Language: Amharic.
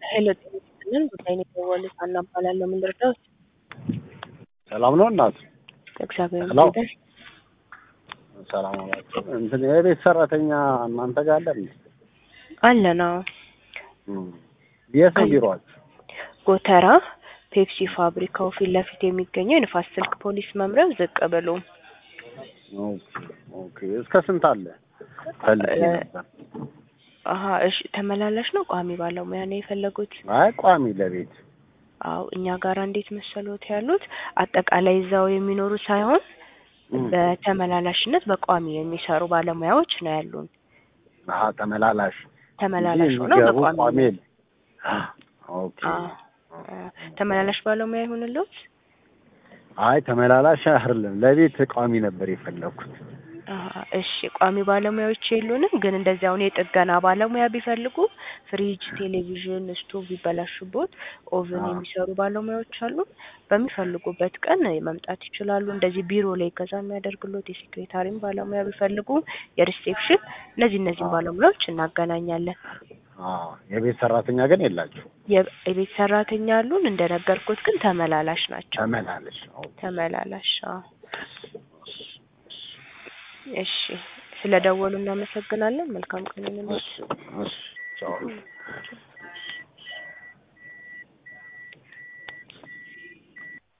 ሄሎ ጤና ይስጥልን ጉዳይ ነው የደወሉት ሀና እባላለሁ ምን ልርዳዎት ሰላም ነው እናት? እግዚአብሔር ሄሎ። ይመስገን ሰላም አላቸው። እንትን የቤት ሰራተኛ እናንተ ጋር አለ እንዴ? አለ ነው እም። የት ነው አለ። ቢሮአችሁ? ጎተራ ፔፕሲ ፋብሪካው ፊት ለፊት የሚገኘው የንፋስ ስልክ ፖሊስ መምሪያው ዝቅ ብሎ ኦኬ ኦኬ። እስከ ስንት አለ? ፈልጌ እ- ነበር። አሀ እሺ ተመላላሽ ነው ቋሚ ባለሙያ ነው የፈለጉት አይ ቋሚ ለቤት አው እኛ ጋር እንዴት መሰሎት ያሉት አጠቃላይ እዛው የሚኖሩ ሳይሆን እም። በተመላላሽነት በቋሚ የሚሰሩ ባለሙያዎች ነው ያሉን አሀ ተመላላሽ ተመላላሽ እንጂ ሆነው የሚገቡ በቋሚ ቋሚ የለም። ኦኬ አዎ። አ- ተመላላሽ ባለሙያ ይሁንልዎት አይ ተመላላሽ አይደለም ለቤት ቋሚ ነበር የፈለኩት። አሀ እሺ ቋሚ ባለሙያዎች የሉንም፣ ግን እንደዚህ አሁን የጥገና ባለሙያ ቢፈልጉ ፍሪጅ፣ ቴሌቪዥን፣ ስቶቭ ቢበላሹቦት ኦቭን አዎ። የሚሰሩ ባለሙያዎች አሉ። በሚፈልጉበት ቀን መምጣት ይችላሉ። እንደዚህ ቢሮ ላይ እገዛ የሚያደርግሎት የሴክሬታሪም ባለሙያ ቢፈልጉ የሪሴፕሽን፣ እነዚህ እነዚህን አዎ። ባለሙያዎች እናገናኛለን። አዎ የቤት ሰራተኛ ግን የላችሁ? የ- የቤት ሰራተኛ አሉን፣ እንደነገርኩት ግን ተመላላሽ ናቸው። ተመላላሽ ኦኬ። ተመላላሽ አዎ። እሺ ስለ ደወሉ እናመሰግናለን። መልካም ቀን ይሁንልዎት። እሺ እሺ ቻው።